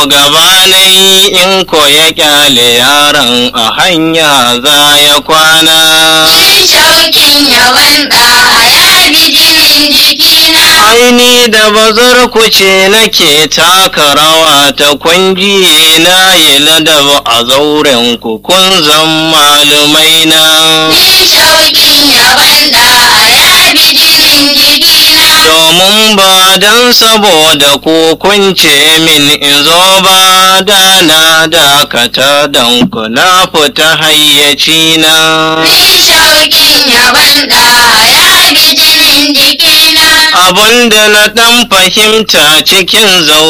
gabanai in ko ya kyale yaron a hanya za ya kwana Yin shauƙin yawan ɗa ya bi jinin jikina. aini da bazar ku ce nake taka rawa ta kwanji na yi ladab a zauren ku kun zan malumai na Yin shauƙin yawan ɗa ya bi jinin jikina. domin ba don saboda ku kun ce min in zo ba da na dakata don ku na fita hayyaci na Yin shauƙin yawan ɗa ya bi jinin jikina. abun da na ɗan fahimta cikin zau